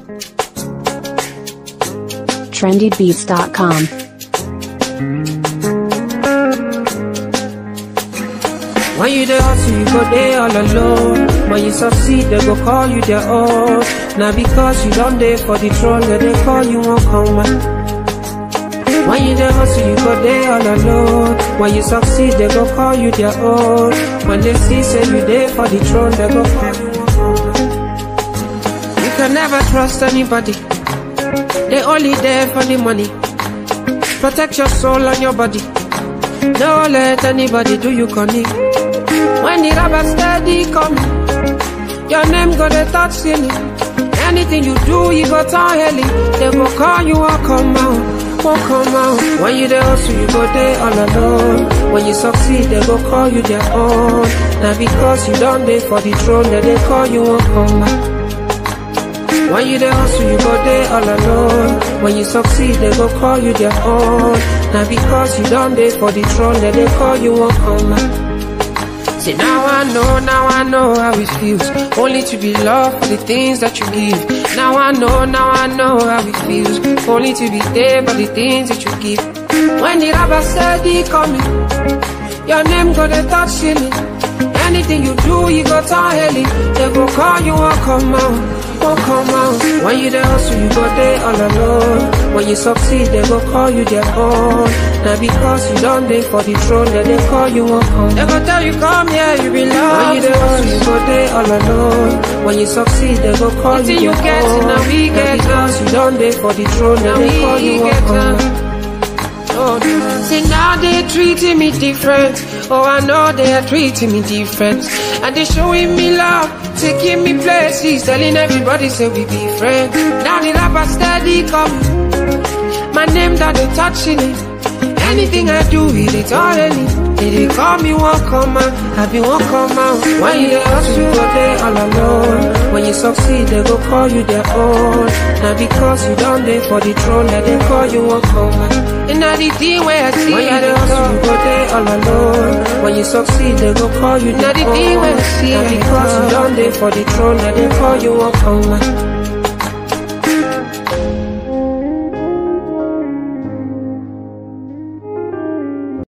trendybeats.com. When you the hustle, you go there all alone. When you succeed, they go call you their own. Now because you don't there for the throne, where they call you won't come back. When you the hustle, you go there all alone. When you succeed, they go call you their own. When they see say you there for the throne, they go call you won't come back. You can never trust anybody. They only there for the money. Protect your soul and your body. Don't let anybody do you cunning. When the rubber steady coming, your name go the touch ceiling. Anything you do, you go turn heli. They go call you, won't come out, won't come out. When you the hustle, you go there all alone. When you succeed, they go call you their own. Now because you don't there for the throne, then they call you, won't come out. When you the hustle, you go there all alone. When you succeed, they go call you their own. Now because you don't there for the throne, then they call you, won't come out. See now I know, now I know how it feels Only to be loved for the things that you give Now I know, now I know how it feels Only to be there for the things that you give When the rubber steady coming Your name go the touch ceiling Anything you do, you go turn heli They go call you, won't come out won't come out When you the hustle, you go there all alone When you succeed, they go call you their own Now because you don't there for the throne Then they call you, won't come They go tell you, come here, you belong When you the hustle, you go there all alone When you succeed, they go call you you their get it, own now we Now get because you don't there for the throne Then they call you, won't come Oh, see now they treating me different. Oh, I know they are treating me different. And they showing me love, taking me places, telling everybody say we be friends. Now the rapper steady coming. My name that they touching it. Anything I do, it is already. They dey call me one come out, I be one come out. When you the hustle, you go there all alone. When you succeed, they go call you their own. Now because you don't there for the throne, then they call you won't come out. And now the thing where I see, When you I the dey hustle, you talk. go there all alone. When you succeed, they go call you Now their the thing own. when I see, Now I dey because you talk. don't there for the throne, then they call you won't come out.